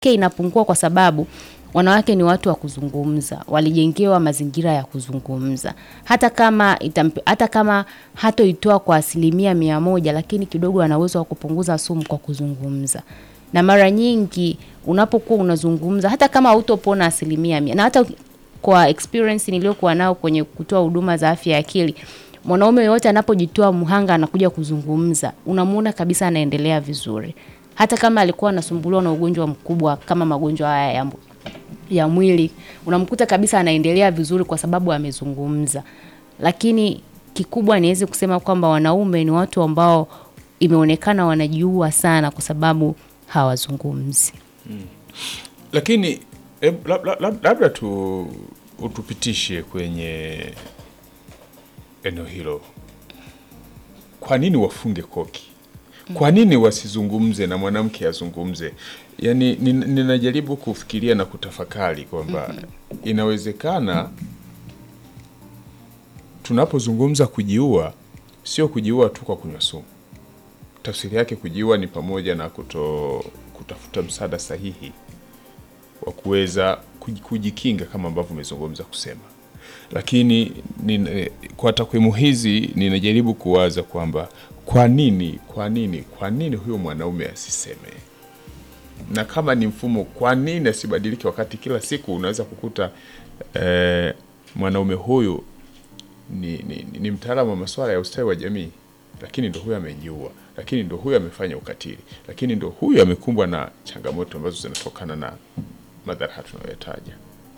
ke inapungua kwa sababu wanawake ni watu wa kuzungumza, walijengewa mazingira ya kuzungumza. Hata kama itamp, hata kama hatoitoa kwa asilimia mia moja, lakini kidogo ana uwezo wa kupunguza sumu kwa kuzungumza. Na mara nyingi unapokuwa unazungumza, hata kama hautopona asilimia mia, na hata kwa experience niliyokuwa nao kwenye kutoa huduma za afya ya akili, mwanaume yoyote anapojitoa mhanga anakuja kuzungumza, unamuona kabisa anaendelea vizuri, hata kama alikuwa anasumbuliwa na ugonjwa mkubwa kama magonjwa haya ya ya mwili unamkuta kabisa anaendelea vizuri kwa sababu amezungumza. Lakini kikubwa niweze kusema kwamba wanaume ni watu ambao imeonekana wanajiua sana kwa sababu hawazungumzi. Lakini eh, lab- lab- lab- labda tu utupitishe kwenye eneo hilo. Kwa nini wafunge koki? Kwa nini wasizungumze na mwanamke azungumze? Yaani nin- ninajaribu kufikiria na kutafakari kwamba inawezekana tunapozungumza kujiua, sio kujiua tu kwa kunywa sumu. Tafsiri yake kujiua ni pamoja na kuto kutafuta msaada sahihi wa kuweza kuji- kujikinga kama ambavyo umezungumza kusema, lakini nin, kwa takwimu hizi ninajaribu kuwaza kwamba kwa nini kwa nini kwa nini huyo mwanaume asiseme, na kama ni mfumo, kwa nini asibadilike, wakati kila siku unaweza kukuta eh, mwanaume huyu ni, ni, ni, ni mtaalamu wa masuala ya ustawi wa jamii, lakini ndo huyu amejiua, lakini ndo huyu amefanya ukatili, lakini ndo huyu amekumbwa na changamoto ambazo zinatokana na madhara haya tunayoyataja.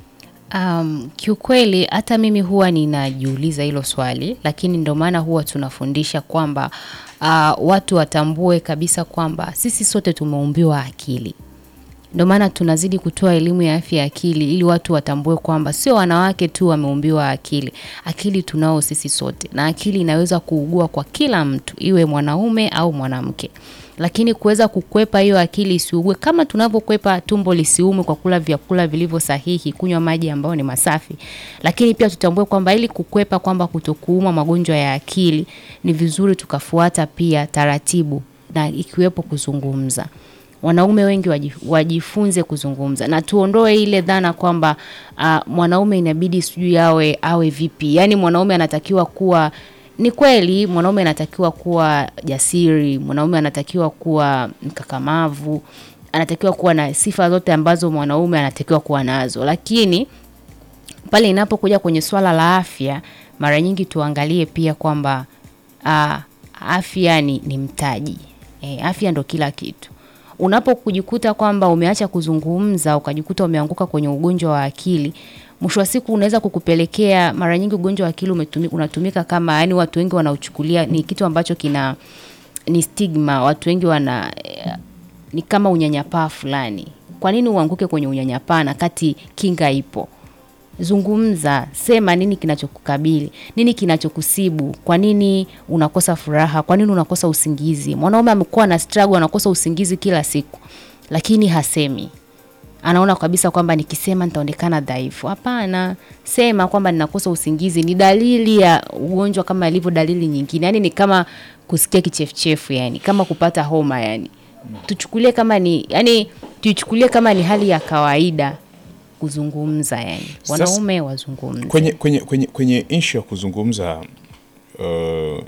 Um, kiukweli hata mimi huwa ninajiuliza hilo swali, lakini ndio maana huwa tunafundisha kwamba uh, watu watambue kabisa kwamba sisi sote tumeumbiwa akili. Ndio maana tunazidi kutoa elimu ya afya ya akili ili watu watambue kwamba sio wanawake tu wameumbiwa akili. Akili tunao sisi sote, na akili inaweza kuugua kwa kila mtu, iwe mwanaume au mwanamke. Lakini kuweza kukwepa hiyo akili isiugue, kama tunavyokwepa tumbo lisiume kwa kula vyakula vilivyo sahihi, kunywa maji ambayo ni masafi. Lakini pia tutambue kwamba ili kukwepa kwamba kutokuuma magonjwa ya akili, ni vizuri tukafuata pia taratibu na ikiwepo kuzungumza wanaume wengi waji- wajifunze kuzungumza na tuondoe ile dhana kwamba uh, mwanaume inabidi sijui awe awe vipi yaani mwanaume anatakiwa kuwa ni kweli mwanaume anatakiwa kuwa jasiri mwanaume anatakiwa kuwa mkakamavu anatakiwa kuwa na sifa zote ambazo mwanaume anatakiwa kuwa nazo lakini pale inapokuja kwenye swala la afya mara nyingi tuangalie pia kwamba uh, afya ni, ni mtaji e, afya ndo kila kitu unapokujikuta kwamba umeacha kuzungumza ukajikuta umeanguka kwenye ugonjwa wa akili mwisho wa siku unaweza kukupelekea mara nyingi ugonjwa wa akili umetumi, unatumika kama yani watu wengi wanauchukulia ni kitu ambacho kina ni stigma watu wengi wana eh, ni kama unyanyapaa fulani kwa nini uanguke kwenye unyanyapaa na kati kinga ipo zungumza sema nini kinachokukabili nini kinachokusibu kwa nini unakosa furaha kwa nini unakosa usingizi mwanaume amekuwa na struggle anakosa usingizi kila siku lakini hasemi anaona kabisa kwamba nikisema nitaonekana dhaifu hapana sema kwamba ninakosa usingizi ni dalili ya ugonjwa kama ilivyo dalili nyingine yani ni kama kusikia kichefuchefu yani kama kupata homa yani tuchukulie kama ni yani tuichukulie kama ni hali ya kawaida kuzungumza yani Sasa- wanaume wazungumze Kwenye, kwenye, kwenye, kwenye ishu ya kuzungumza uh,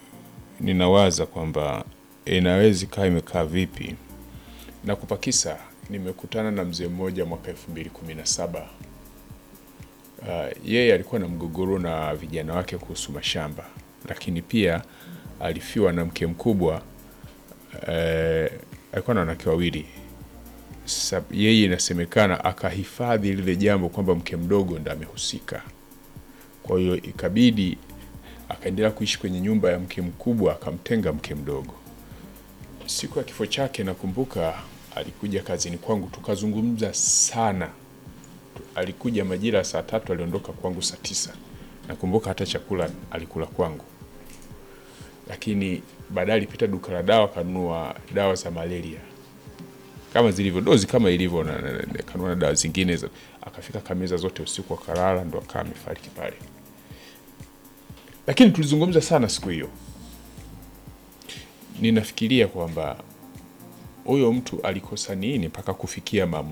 ninawaza kwamba inaweza ikawa imekaa vipi na kupakisa. Nimekutana na mzee mmoja mwaka elfu mbili kumi na saba. Uh, yeye alikuwa na mgogoro na vijana wake kuhusu mashamba, lakini pia alifiwa na mke mkubwa. Uh, alikuwa na wanawake wawili Sab, yeye inasemekana akahifadhi lile jambo kwamba mke mdogo ndo amehusika. Kwa hiyo ikabidi akaendelea kuishi kwenye nyumba ya mke mkubwa, akamtenga mke mdogo. Siku ya kifo chake, nakumbuka alikuja kazini kwangu, tukazungumza sana. Tu- Alikuja majira ya saa tatu, aliondoka kwangu saa tisa. Nakumbuka hata chakula alikula kwangu, lakini baadaye alipita duka la dawa akanunua dawa za malaria kama zilivyo dozi kama ilivyo na, na, na, na kanua na dawa zingine za, akafika kameza zote usiku akalala ndo akawa amefariki pale. Lakini tulizungumza sana siku hiyo. Ninafikiria kwamba huyo mtu alikosa nini mpaka kufikia maamuzi